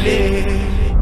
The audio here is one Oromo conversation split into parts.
malee.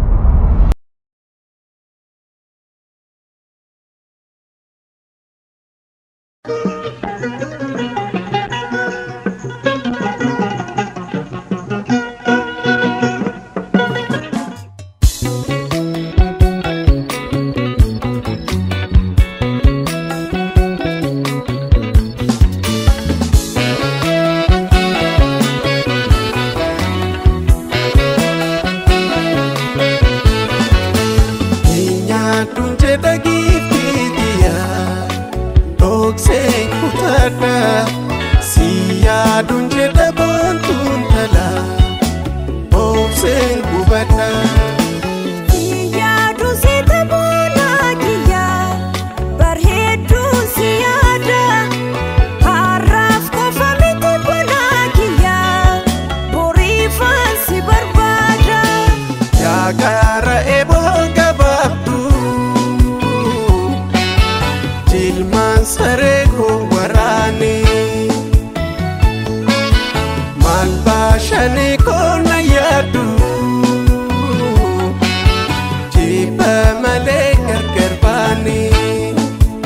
Nyaatuun jedha giiftiitiya dhokseen kutadha si yaaduun jedha boontuun tala obseen gubadha. Yaadu si taphoota kiyya bareedduu si yaada har'aaf qofa miti bona kiyya boriifaan si barbaada. Yaakaara eeboo gabaabdu jilmaan saree koo waraane maal baashanii koo na yaadu jibba malee gargar baanii.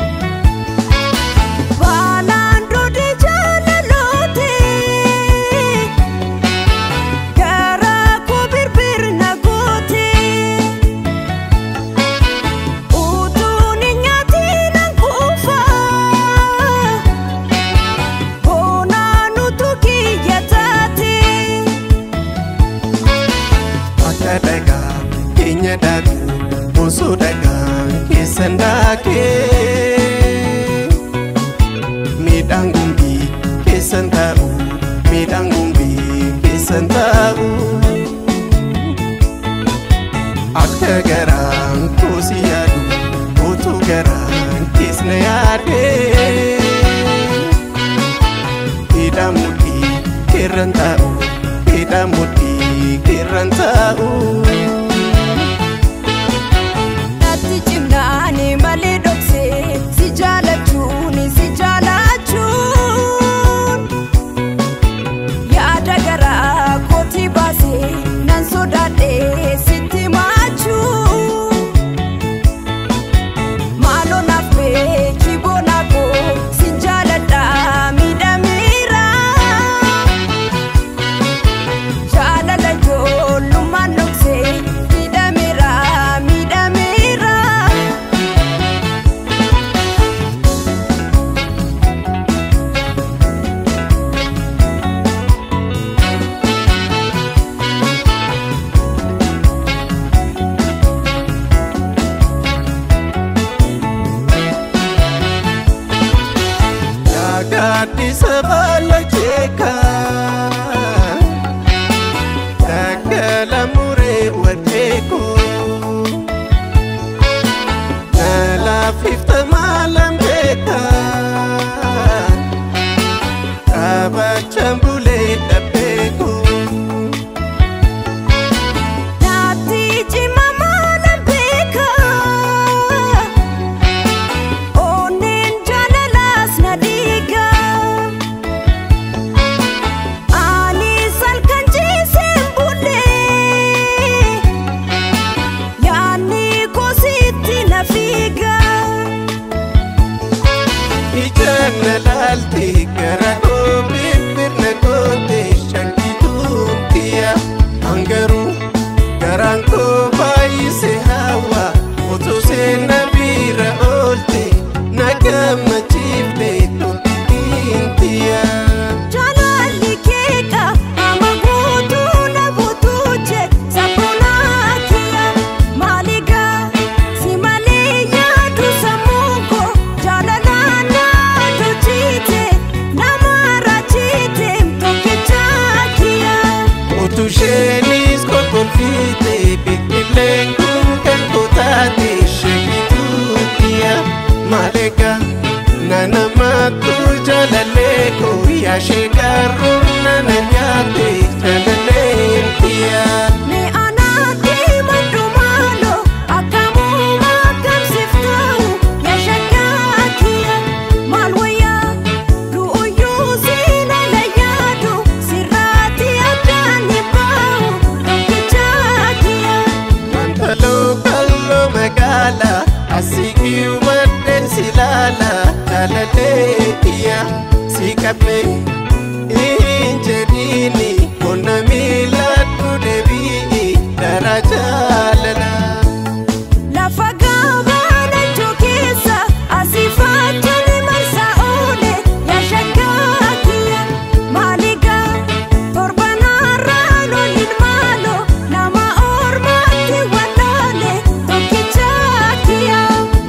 Balaan dhodee jaalaloote garaa koo birbirna goote utuun hin nyaatiin hanquufa boonaan utuu kiyya taate. Akka dhagaa keenya daakuu osoo dhagaa keessan daakee miidhaan gumbii keessan taa'u miidhaan gumbii keessan taa'u akka garaan koosi yaadu utuu garaan keessna yaadee miidhaan mudhii keerran taa'u miidhaan mudhii keerran taa'u. Natti cimnaani malee dhoksee si jaalachuun si jaalachuun yaada garaa kooti baasee nan sodaadhee sitti maachuun maaloo naaf beeki boona koo si jaaladhaa miidhameera jaalala ijoollummaan dhoksee miidhameera miidhameera. Gaaddisa baala jeekaa daggala muree wajeekoo nalaafifta maalan beekaa qabachaan bulee dhabbeekoo. Naatti cima maalan beeka onneen jaalalaas na dhiiga anis halkan ciiseen bulle yaanni kositti na fiiga. Ijaan na laalte gara koo birbirna goote shakkituun kiyya hangaruu garaan koo baay'ise hawa utuu seenna biira oolte na gammachiifte toltiin kiyya. Jaalalli keeka ama guutuu na buutuu je sabboonaa kiyya maaligaa si malee yaadu sammuu koo jaalalaan na tolchite nama raachite tokkichaa kiyya. Utuu isheenis kolkolfiite biqilleen kun kan kutaate shakkituun kiyya maaleeka na namaatu jaalallee koo yaashee garuu nana nyaate jaalalleen kiyya. Mee anaatti maddu maaloo akkamuu akkamsiiftuu yaa shakkaa kiyya maal wayyaa du'uyyuu siina la yaadu sirraatti addaan hin bahu tokkichaa kiyya. qabne hin jedhiini qonna miiladhu deebi'i dara jaalala. Lafa gabaanachuu keessa asii faachanii marsaa oole yaashaggaa kiyya maaligaa torbanarraa loliin maaloo nama ormaatti walloole tokkichaa kiyya.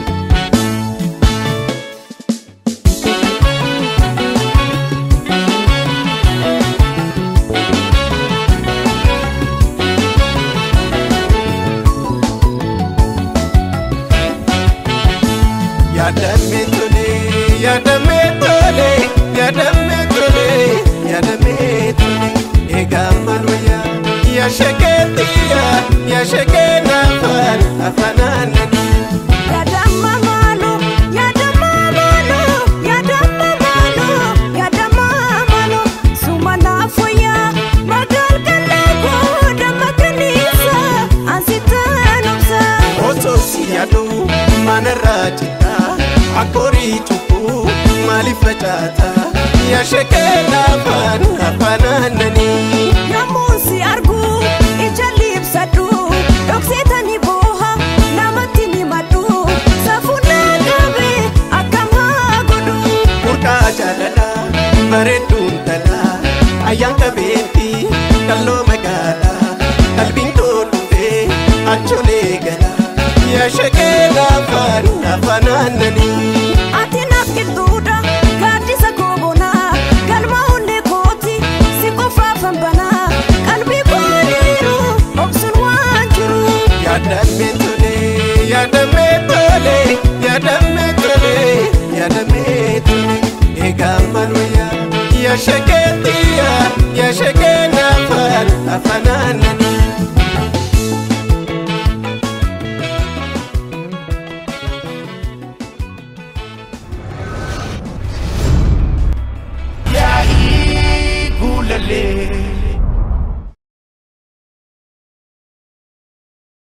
Yaadame tole, yaadame tole, yaadame tole, yaadame tole. Egaa maal wayyaa? Yaashagee xiyya, yaashagee naafaan afaan aannanii. Yaadamma maaloo yaadamma maaloo yaadamma maaloo yaadamma maaloo suma laafoyyaa magaal kalleekoo damma kaniisa ansitaan obsa. Osoo si yaadu manarraa citaa akkorii cubbuu maaliif facaata yaashagee naafaan afaan aannanii. Yommuu si argu ija liibsadhu dhokseetanii booha namatti ni madhu safuunaa qabe akkamaa godhu. Murkaa jaalala bareedduun talaa ayyaan qabeetti kalloo magaalaa qalbiin tolufee acholee gala yaashagee naafaan afaan aannanii. Ati naaf qilxuudha gaaddisa koobonaa galma onnee kooti si qofaafan banaa qalbii kooniiru obsuun waan jiru. Yaadame tole, yaadame tole, yaadame tole, yaadame tole. Egaa maal wayyaa? Yaashagee xiyya, yaashagee naafaan afaan